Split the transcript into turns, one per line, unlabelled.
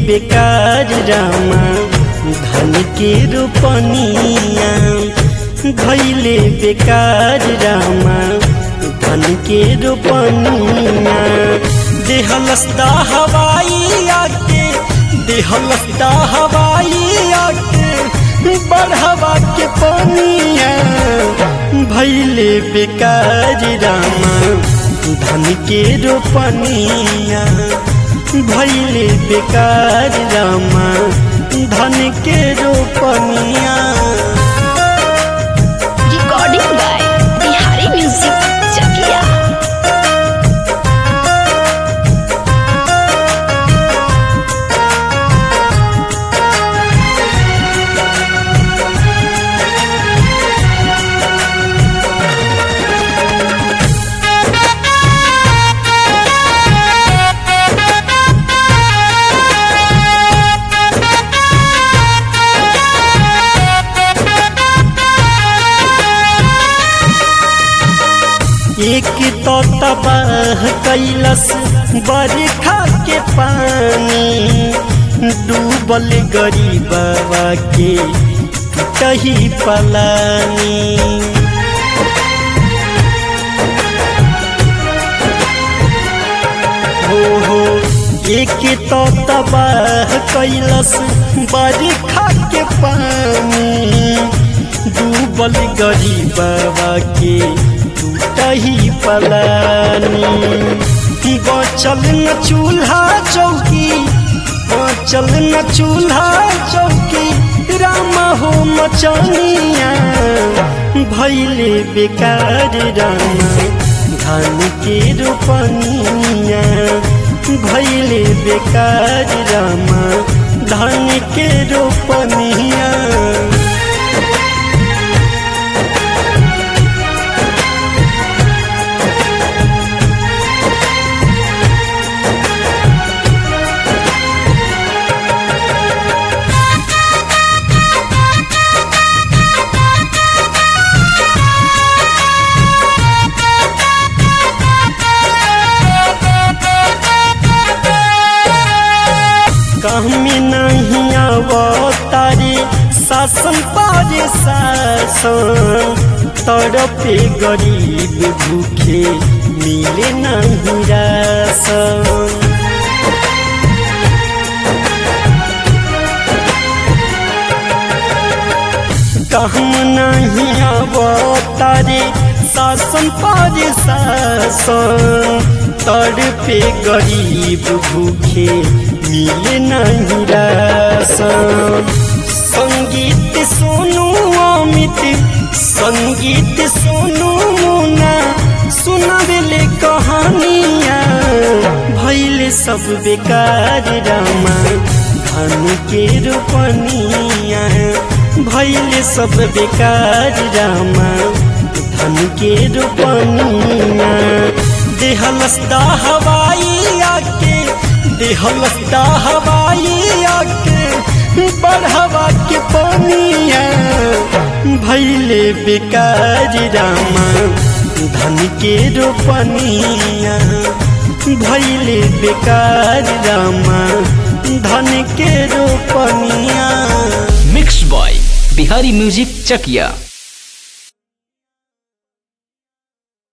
बेकार रामा धन के रोपनिया भैले बेकार रामा धन के रोपनिया देहलस्ता हवाई आके देहलस्ता हवाई आके बढ़ावा के पनिया भैले बेकार रामा धन के रोपनिया भैले बेकार रामा धन के रोपनिया
Recording by Bihari Music Chakia.
एक तो तबाह कैलस बरखा के पानी डूबल गरीबवा के कही पलानी हो हो एक तो तबाह कैलस बरखा के पानी डूबल गरीबवा के टूटही पलानी बचल न चूल्हा चौकी बचल न चूल्हा चौकी राम हो मचनिया भैले बेकार रामा धान के रोपनिया भैले बेकार रामा धान के रोपनिया कहमी नहीं अवतारे शासन पारे शासन तड़पे गरीब भूखे मिले नहीं राशन कहम नहीं अवतारे शासन पारे शासन तड़पे गरीब भूखे मिले नहीं राशन संगीत सोनू अमित संगीत सोनू मुना सुनावेले कहानिया भैले सब बेकार रामा धन के रोपनिया भैले सब बेकार रामा धन के रोपनिया देहलस्ता हवाई आके देहलस्ता हवाई आके बढ़ावा के पनिया भैले बेकार रामा धन के रोपनिया भैले बेकार रामा धन के रोपनिया
मिक्स बॉय बिहारी म्यूजिक चकिया